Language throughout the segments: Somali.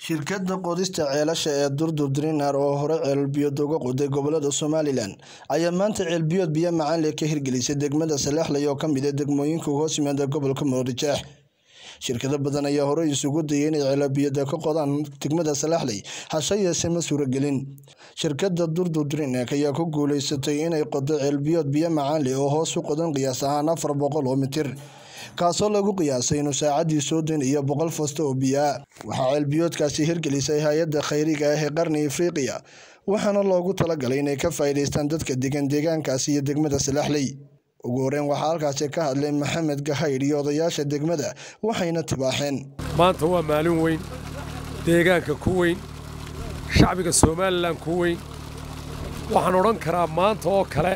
Shirkadda qodista ceelasha ee Durdur Drinner oo hore ceel biyood uga qoday gobollada Somaliland ayaa maanta ceel biyood biyo macaan leh ka hirgelisay degmada Salaxley oo ka mid ah degmooyinka hoos yimaada gobolka Murujeex. Shirkado badan ayaa horey isugu dayay inay ceel biyood ka qodaan degmada Salaxley, hase yeeshee ma suuragelin. Shirkadda Durdur Drinner ayaa ku guuleysatay inay qoddo ceel biyood biyo macaan leh oo hoos u qodan qiyaas ahaan afar boqol oo mitir, kaasoo lagu qiyaasay inuu saacaddii soddon iyo boqol foosto oo biyo ah. Waxaa ceel biyoodkaasi hirgelisay hay'adda khayriga ah ee Qarni Afrika, waxaana loogu talagalay inay ka faa'iidaystaan dadka degan deegaankaasi iyo degmada Salaxley. Ugu horreyn waxaa halkaasi ka hadlay Maxamed Gahayr iyo odayaasha degmada, waxayna tibaaxeen. maanta waa maalin weyn deegaanka ku weyn shacbiga somalilan ku weyn waxaan odhan karaa maanta oo kale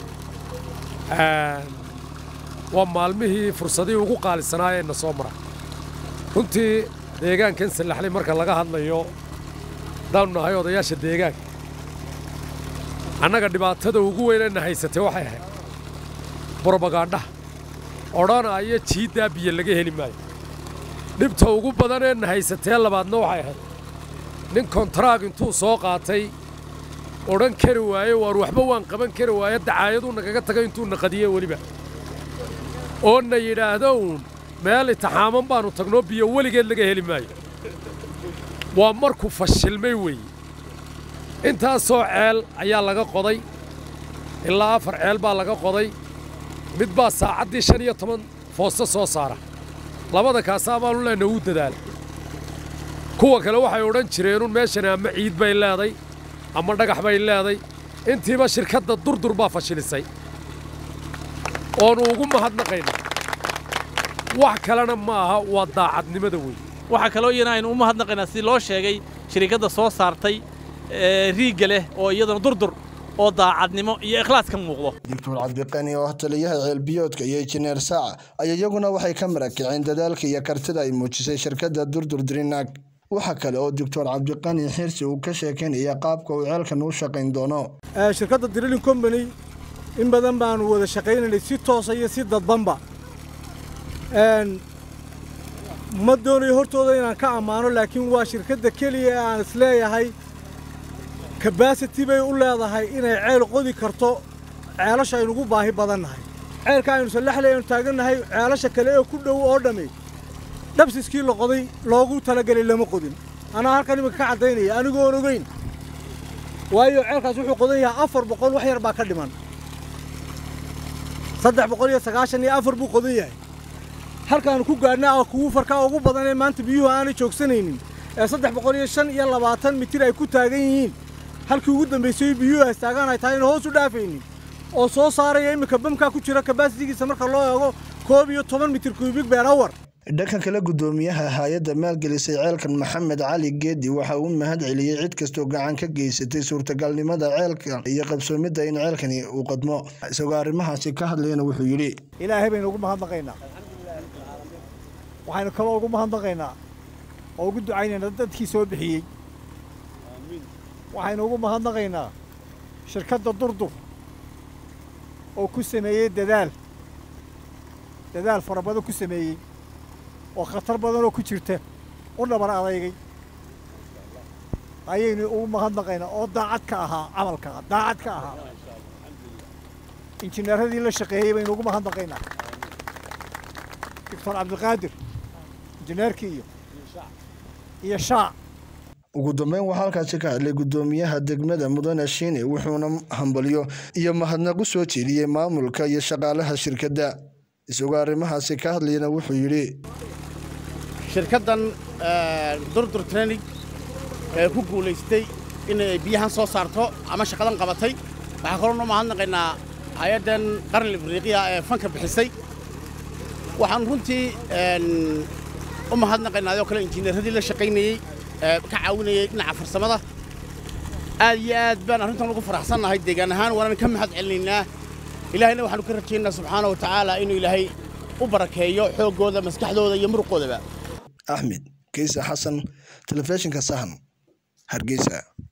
waa maalmihii fursadihii ugu qaalisanaa ee na soo mara runtii deegaankan salaxley marka laga hadlayo haddaanu nahay odayaasha deegaanka annaga dhibaatada ugu weyn ee na haysatay waxay ahayd brobagandhaha odhanaya jiiddaa biyo laga heli maayo dhibta ugu badan ee na haysatee labaadna waxay ahayd nin kontraag intuu soo qaatay odhan kari waaye waar waxba waan qaban kari waaye dacaayaduu nagaga tagay intuu naqadiye weliba oo na yidhaahdo uun meel itixaaman baannu tagnoo biyo weligeed laga heli maayo waa markuu fashilmay weeye intaasoo ceel ayaa laga qoday ilaa afar ceel baa laga qoday mid baa saacaddii shan iyo toban foosto soo saara labada kaasaa baanu leenna uu dadaala kuwa kale waxay odhan jireenun meeshani ama ciid bay leeday ama dhagax bay leeday intiiba shirkadda durdur baa fashilisay oonu ugu mahadnaqaynaa wax kalena ma aha waa daacadnimada weyn waxaa kaloo iyana aynu u mahadnaqaynaa sidii loo sheegay shirkadda soo saartay riigga leh oo iyadana durdur oo daacadnimo iyo ikhlaas ka muuqdo Doctor Cabdiqani oo ah taliyaha ceel biyoodka iyo injineer Saaca ayaa iyaguna waxay ka marakiceen dadaalka iyo kartida ay muujisay shirkadda Durdur Drinner. Waxa kale oo Doctor Cabdiqani Xirsi uu ka sheekeynaya qaabka uu ceelkan u shaqayn doono. shirkadda drilling company in badan baanu wada shaqaynaynay si toosa iyo si dadbanba ma doonayo hortooda inaan ka ammaano laakiin waa shirkadda keliya ee aan isleeyahay kabasity bay u leedahay inay ceel qodi karto ceelasha aynugu baahi badannahay ceelka aynu salaxley aynu taagannahay ceelasha kale ee ku dhow oo dhammi dhabsiskii la qoday loogu talagelay lama qodin anaa halkan iminka ka caddaynaya anigoon ogeyn waayo ceelkaas wuxuu qodan yahay afar boqol wax yar baa ka dhiman saddex boqol iyo sagaashan iyo afar buu qodan yahay halkaanu ku gaadhnaa oo kugu farkaa ugu badan ee maanta biyuhu aanay joogsanaynin ee saddex boqol iyo shan iyo labaatan mitir ay ku taagan yihiin halkii ugu dambaysay biyuhu haystaagaan ay tahay ina hoos u dhaafaynin oo soo saaraya iminka bamkaa ku jira kabasitigiisa marka loo eego koob iyo toban mitir kuubig beer awar dhanka kale gudoomiyaha hay-adda maalgelisay ceelkan maxamed cali geedi waxa uu mahad celiyey cid kastoo gacan ka geysatay suurtagalnimada ceelka iyo qabsoomidda in ceelkani uu qadmo isagoo arrimahaasi ka hadlayana wuxuu yidhi ilaahay baynu ugu mahadnaqaynaa waxaynu kaloo ugu mahadnaqaynaa oo ugu ducaynaynaa dadkii soo bixiyey waxaynu ugu mahadnaqaynaa shirkadda durdur oo ku sameeyey dadaal dadaal fara badan ku sameeyey oo khatar badanoo ku jirta u dhabar adeygay ayaynu ugu mahadnaqaynaa oo daacad ka ahaa camalka daacad ka ahaa injineeradii la shaqeeyey baynu ugu mahadnaqaynaa doctor cabdiqaadir injineerkii iyo iyo shaac ugu dambeyn waxaa halkaasi ka hadlay gudoomiyaha degmada mudane shiine wuxuuna hambalyo iyo mahadnaq u soo jeediyey maamulka iyo shaqaalaha shirkadda isagoo arrimahaasi ka hadlayana wuxuu yidhi shirkaddan durdur training ee ku guulaystay inay biyahan soo saarto ama shaqadan qabatay waxaa kaloo noo mahadnaqaynaa hay-addan qarni afriiqiya ee fanka bixisay waxaan runtii u mahadnaqaynaa adoo kale injineeradii la shaqaynayey ee ka caawinayay dhinaca farsamada aad iyo aad baan arrintan ugu faraxsannahay deegaan ahaan waanan ka mahad celinaynaa ilaahayna waxaanu ka rajaynaynaa subxaana wa tacaala inuu ilaahay u barakeeyo xooggooda maskaxdooda iyo muruqoodaba axmed keysa xasan telefishinka sahan hargeysa